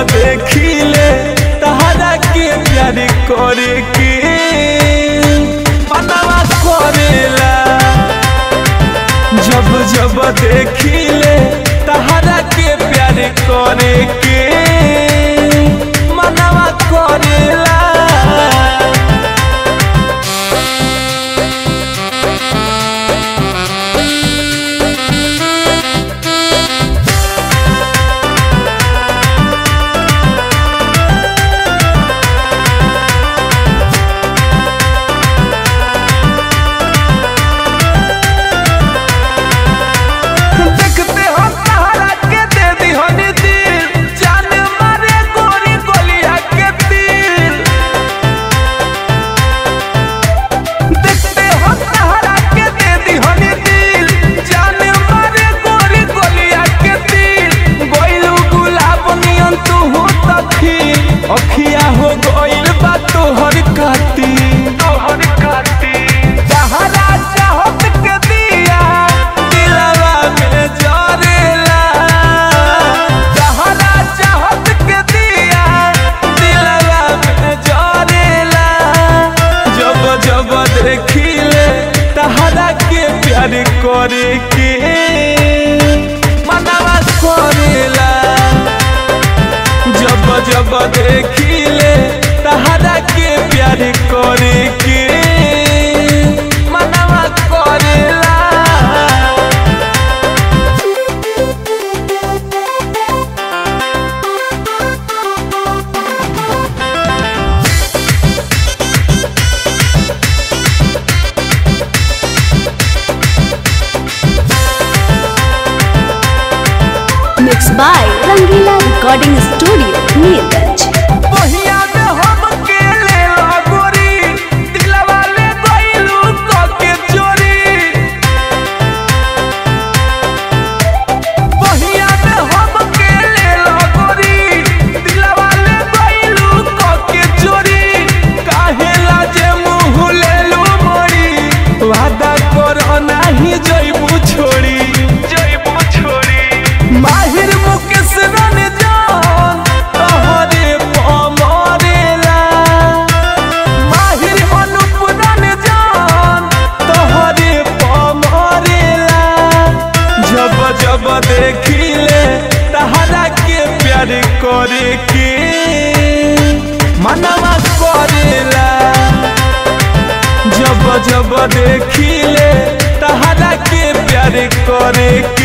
देखिले तहरा के प्यार करे के मनवा करेला जब जब देखिले तहरा के प्यार करे के मनवा करेला देखते हो सहारा के दे दी हनी दिल जान मारे गोरी गोलिया के दिल देखते हो सहारा के दे दी हनी दिल जान मारे गोरी गोलिया के दिल गोइलू गुलाब नियन तू हो तखी अखिया हो गोइल बा तोहर काती तोहर काती सहारा चाहत के दिया दिलवा में जरेला सहारा चाहत के दिया दिलवा में जरेला जब जब देखिले तहरा के प्यार करे के मनवा करेला जब जब देखिले तहरा के प्यार करे के मनवा करेला Mixed by Rangila Recording Studio, Neerganj. बहिया में हम के ले गोरी दिलवा ले गइलू क के चोरी बहिया में हम के ले गोरी दिलवा ले गइलू क के चोरी काहे लाजे मुंह लेलू मोरी वादा करो नाही जइबू छोड़ी जइबू छोड़ी माहिर मुकेश रन जान तोहरे पमरेला माहिर अनुप रन जान तोहरे पमरेला जब जब देखिले तहरा के प्यार करे के मनवा करेला जब जब देखिले तहरा के प्यार करे के